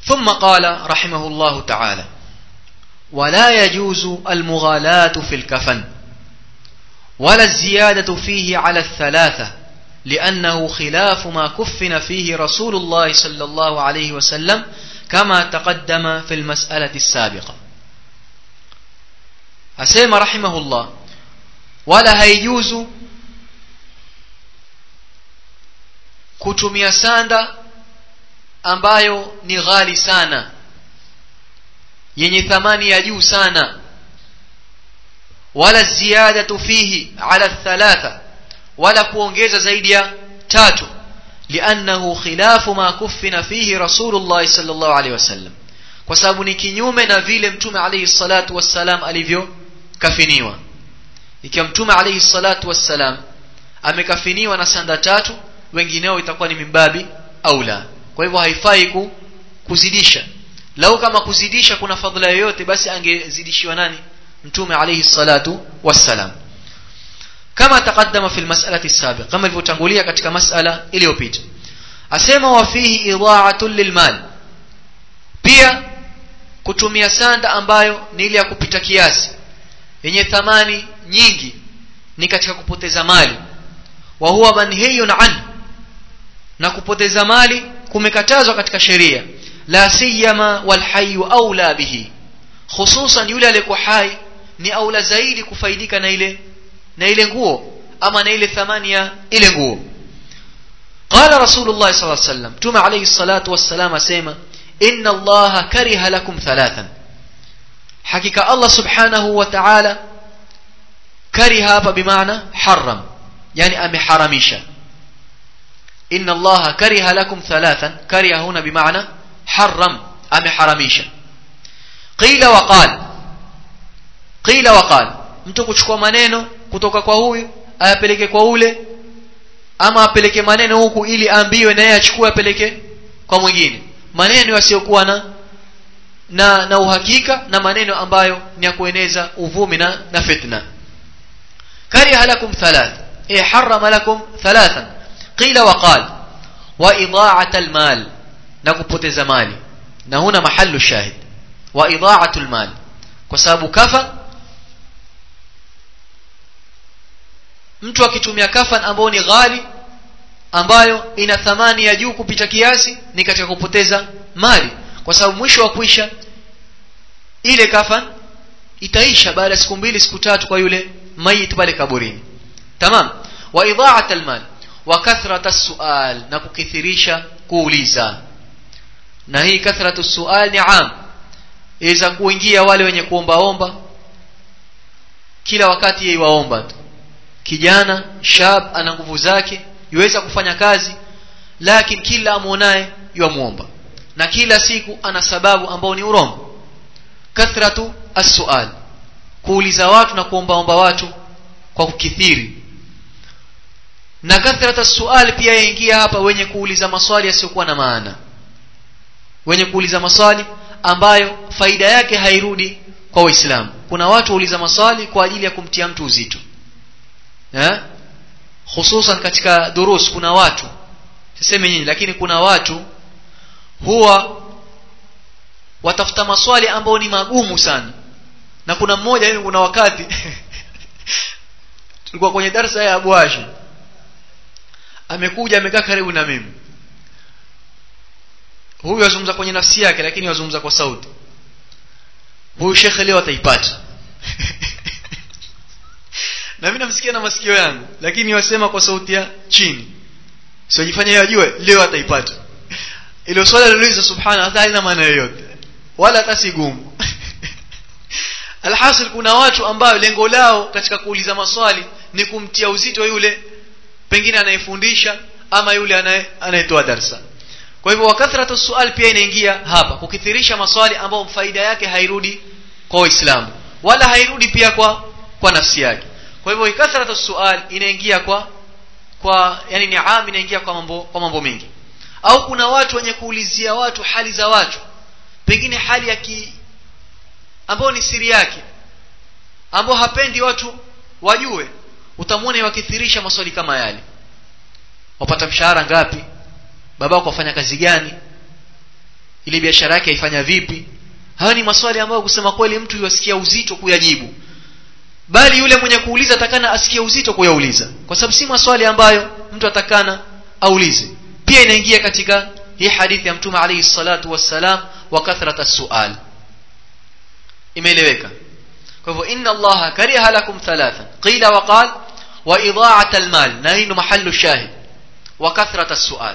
ثم قال رحمه الله تعالى ولا يجوز المغالاة في الكفن ولا الزيادة فيه على الثلاثة لأنه خلاف ما كفن فيه رسول الله صلى الله عليه وسلم كما تقدم في المسألة السابقة أسيما رحمه الله ولا هيجوز kutumia sanda ambayo ni ghali sana yenye thamani ya juu sana wala ziyadatu fihi ala thalatha wala kuongeza zaidi ya tatu liannahu khilafu ma kuffina fihi rasulullah sallallahu alaihi wasallam kwa sababu ni kinyume na vile mtume alayhi salatu wassalam alivyokafiniwa ikiwa mtume alayhi salatu wassalam amekafiniwa na sanda tatu wengineo itakuwa ni mimbabi au la kwa hivyo haifai ku, kuzidisha lau kama kuzidisha kuna fadhila yoyote basi angezidishiwa nani mtume alayhi salatu wassalam kama taqaddama fi almas'alati sabiq kama ilivyotangulia katika mas'ala iliyopita asema wa fihi idha'atun lilmal pia kutumia sanda ambayo ni ile ya kupita kiasi yenye thamani nyingi ni katika kupoteza mali wa huwa manhiyun an na kupoteza mali kumekatazwa katika sheria la siyama wal hayyu aula bihi hususan yule aliyekuwa hai ni aula zaidi kufaidika na ile na ile nguo ama na ile thamani ya ile nguo قال رسول الله صلى الله عليه وسلم تم عليه الصلاة والسلام أسيما إن الله كره لكم ثلاثا حقيقة الله سبحانه وتعالى كره بمعنى حرم يعني أم حرميشا إن الله كره لكم ثلاثا كره هنا بمعنى حرم أم حرميشا قيل وقال قيل وقال mtu kuchukua maneno kutoka kwa huyu ayapeleke kwa ule ama apeleke maneno huku ili aambiwe na yeye achukue apeleke kwa mwingine maneno yasiyokuwa na na na uhakika na maneno ambayo ni ya kueneza uvumi na na fitna kariha lakum thalath eh harrama lakum thalathan qila wa qal wa ida'at almal na kupoteza mali na huna mahallu shahid wa ida'atu almal kwa sababu kafa mtu akitumia kafan ambayo ni ghali ambayo ina thamani ya juu kupita kiasi ni katika kupoteza mali kwa sababu mwisho wa kuisha ile kafan itaisha baada ya siku mbili siku tatu kwa yule mayit pale kaburini tamam wa idha'at almal wa kathrata sual na kukithirisha kuuliza na hii kathratu sual ni am iweza kuingia wale wenye kuombaomba kila wakati yeye waomba tu kijana shab ana nguvu zake yuweza kufanya kazi lakini kila amuonaye yuamuomba na kila siku ana sababu ambao ni urongo kathratu as-su'al kuuliza watu na kuombaomba watu kwa kukithiri na kathratu as-su'al pia yaingia hapa wenye kuuliza maswali yasiyokuwa na maana wenye kuuliza maswali ambayo faida yake hairudi kwa waislamu kuna watu wauliza maswali kwa ajili ya kumtia mtu uzito eh hususan katika durus kuna watu siseme nyinyi lakini kuna watu huwa watafuta maswali ambao ni magumu sana na kuna mmoja hivi kuna wakati tulikuwa kwenye darasa ya Abu Hashim amekuja amekaa karibu na mimi huyu azungumza kwenye nafsi yake lakini azungumza kwa sauti huyu shekhe leo ataipata na mimi namsikia na masikio yangu lakini wasema kwa sauti ya chini sijifanya yeye ajue leo ataipata ile swala lilouliza subhana hata halina maana yoyote wala hata si gumu alhasil kuna watu ambao lengo lao katika kuuliza maswali ni kumtia uzito yule pengine anayefundisha ama yule anayetoa darsa kwa hivyo wakathratu sual pia inaingia hapa kukithirisha maswali ambao faida yake hairudi kwa waislamu wala hairudi pia kwa kwa nafsi yake kwa hivyo ikathratu sual inaingia kwa kwa yani ni am inaingia kwa mambo kwa mambo mengi au kuna watu wenye kuulizia watu hali za watu pengine hali ya ki ambao ni siri yake ambao hapendi watu wajue utamwona wakithirisha maswali kama yale wapata mshahara ngapi babako wafanya kazi gani ile biashara yake aifanya vipi hayo ni maswali ambayo kusema kweli mtu yasikia uzito kuyajibu bali yule mwenye kuuliza atakana asikie uzito kuyauliza kwa sababu si maswali ambayo mtu atakana aulize pia inaingia katika hii hadithi ya mtume alayhi salatu wassalam wa kathrata sual imeeleweka kwa hivyo inna allaha kariha lakum thalathan qila wa qal wa idha'at almal na hii mahallu shahid wa kathrata sual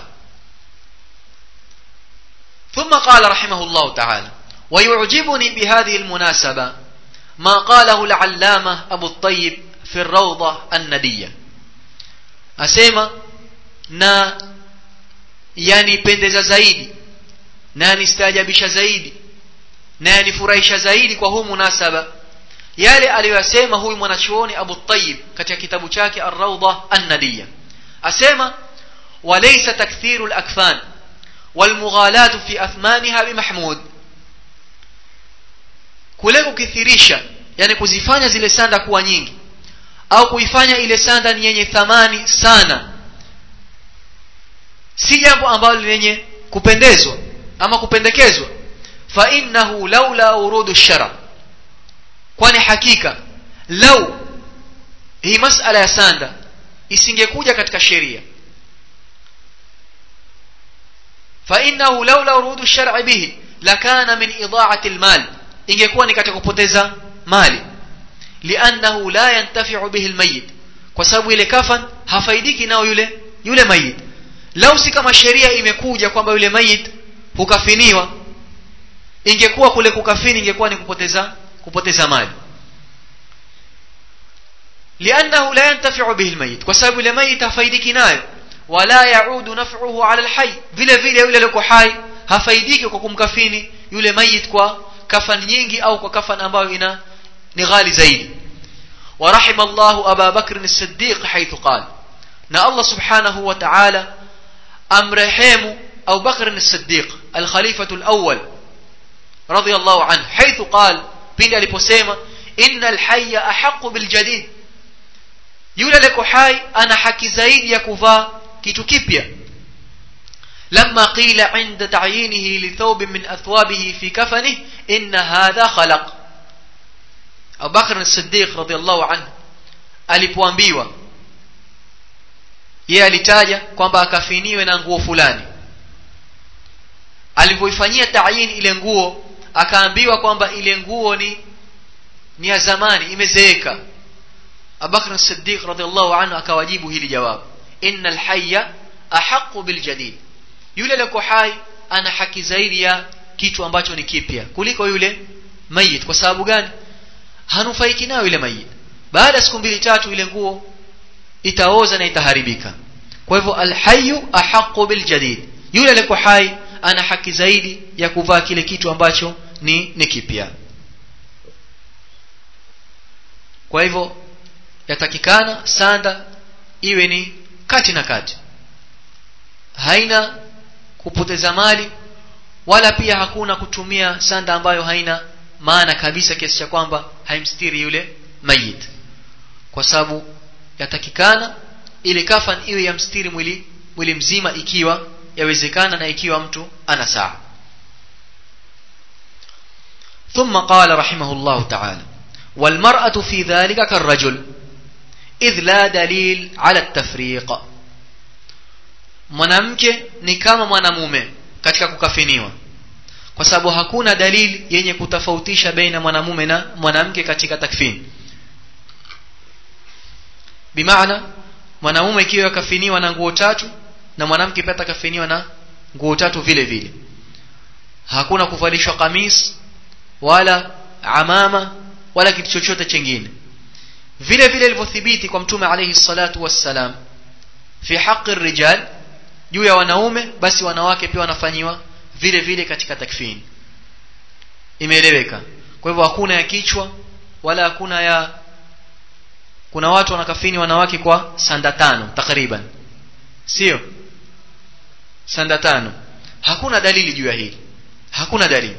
ثم قال رحمه الله تعالى ويعجبني بهذه المناسبة ما قاله العلامة أبو الطيب في الروضة الندية أسيما نا يعني pendeza zaidi na yanistaajabisha zaidi na yanifurahisha zaidi kwa huu munasaba yale aliyoyasema huyu mwanachuoni Abu Tayyib katika kitabu chake Ar-Rawda An-Nadiyya asema walaysa takthiru al-akfan والمغالاة في أثمانها بمحمود kule kukithirisha yani kuzifanya zile sanda kuwa nyingi au kuifanya ile sanda ni yenye thamani sana si jambo ambalo lenye kupendezwa ama kupendekezwa fa innahu laula urudu shara kwani hakika lau hii masala ya sanda isingekuja katika sheria fa innahu laula urudu shar'i bihi lakana min ida'ati almal ingekuwa ni katika kupoteza mali liannahu la yantafi'u bihi almayyit kwa sababu ile kafan hafaidiki nao yule yule mayit lau si kama sheria imekuja kwamba yule mayit hukafiniwa ingekuwa kule kukafini ingekuwa ni kupoteza kupoteza mali liannahu la yantafi'u bihi almayyit kwa sababu yule mayit hafaidiki nayo wala yaudu naf'uhu 'ala alhayy vile vile yule aliyeko hai hafaidiki kwa kumkafini yule mayit kwa kafan nyingi au kwa kafan ambayo ina ni ghali zaidi ورحم الله أبا بكر الصديق حيث قال نا الله سبحانه وتعالى أمرحيم أو بكر الصديق الخليفة الأول رضي الله عنه حيث قال بين aliposema إن الحي أحق بالجديد yule liko hai ana haki zaidi ya kuvaa kitu kipya لما قيل عند تعيينه لثوب من أثوابه في كفنه إن هذا خلق أبو بكر الصديق رضي الله عنه alipoambiwa yeye alitaja kwamba akafiniwe na nguo fulani alivyoifanyia tayin ile nguo akaambiwa kwamba ile nguo ni ni ya zamani imezeeka Abubakar as-Siddiq radhiallahu anhu akawajibu hili jawabu innal hayya ahqqu bil jadid yule aliyeko hai ana haki zaidi ya kitu ambacho ni kipya kuliko yule mayit kwa sababu gani hanufaiki nayo yule mayit baada ya siku mbili tatu ile nguo itaoza na itaharibika kwa hivyo alhayyu ahqqu bil jadid yule aliyeko hai ana haki zaidi ya kuvaa kile kitu ambacho ni ni kipya kwa hivyo yatakikana sanda iwe ni kati na kati haina kupoteza mali wala pia hakuna kutumia sanda ambayo haina maana kabisa kiasi cha kwamba haimstiri yule mayit kwa sababu yatakikana ile kafan iwe yamstiri mwili mwili mzima ikiwa yawezekana na ikiwa mtu ana saa ثم قال رحمه الله تعالى والمرأة في ذلك كالرجل إذ لا دليل على التفريق mwanamke ni kama mwanamume katika kukafiniwa kwa sababu hakuna dalili yenye kutofautisha baina mwanamume na mwanamke katika takfini bimaana mwanamume ikiwa kafiniwa na nguo tatu na mwanamke pia atakafiniwa na nguo tatu vile vile hakuna kuvalishwa kamis wala amama wala kitu chochote chengine vile vile ilivyothibiti kwa mtume alayhi salatu wassalam fi haqi rijal juu ya wanaume basi wanawake pia wanafanyiwa vile vile katika takfini imeeleweka kwa hivyo hakuna ya kichwa wala hakuna ya kuna watu wanakafini wanawake kwa sanda tano takriban sio sanda tano hakuna dalili juu ya hili hakuna dalili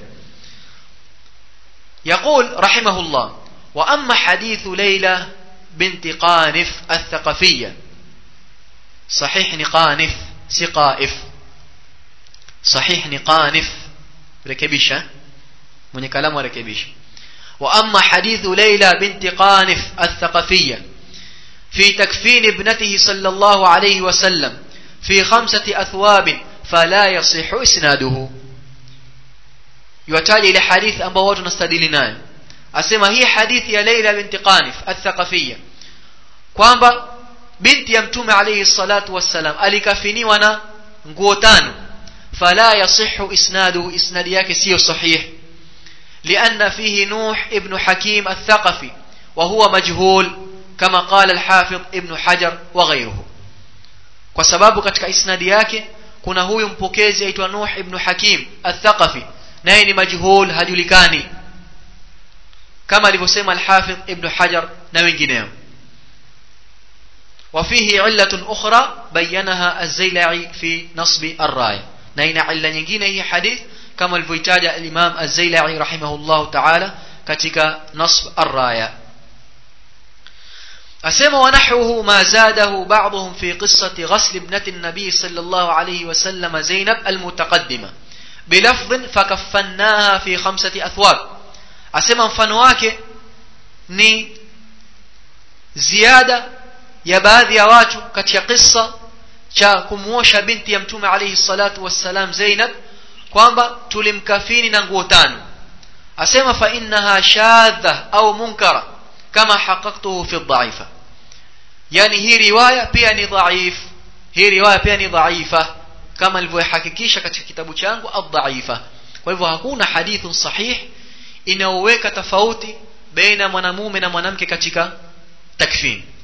يقول رحمه الله وأما حديث ليلى بنت قانف الثقفية صحيح نقانف سقائف صحيح نقانف rekebisha mwenye kalamu arekebisha wa amma hadithu Layla binti Qanif al-Thaqafiyya في تكفين ابنته صلى الله عليه وسلم في خمسة أثواب فلا يصح إسناده يوتاج إلى حديث أنبا watu nastadili nayo asema hii hadithi ya Laila binti Qanif al-Thaqafiyya kwamba binti ya mtume alayhi salatu wassalam alikafiniwa na nguo tano fala yasihu isnaduhu isnadi yake sio sahih لأن فيه نوح ابن حكيم الثقفي وهو مجهول كما قال الحافظ ابن حجر وغيره kwa sababu katika isnadi yake kuna huyu mpokezi aitwa Nuh ibn Hakim al-Thaqafi naye ni majhul hajulikani kama alivyosema al-Hafidh ibn Hajar na wengineo وفيه علة أخرى بينها الزيلعي في نصب الراية نين علة nyingine hii hadith kama alivyoitaja al-Imam az-Zailai rahimahullah ta'ala katika nasb ar-raya asema ونحوه ما زاده بعضهم في قصة غسل ابنة النبي صلى الله عليه وسلم زينب المتقدمة بلفظ فكفناها في خمسة أثواب asema mfano wake ni ziada ya baadhi ya watu katika kisa cha kumuosha binti ya mtume alayhi salatu wassalam Zainab kwamba tulimkafini na nguo tano asema fa innaha shadha au munkara kama haqaqtuhu fi dhaifa yani hii riwaya pia ni dhaif hii riwaya pia ni dhaifa kama nilivyohakikisha katika kitabu changu ad-dhaifa kwa hivyo hakuna hadithun sahih inaoweka tofauti baina mwanamume na mwanamke katika takfini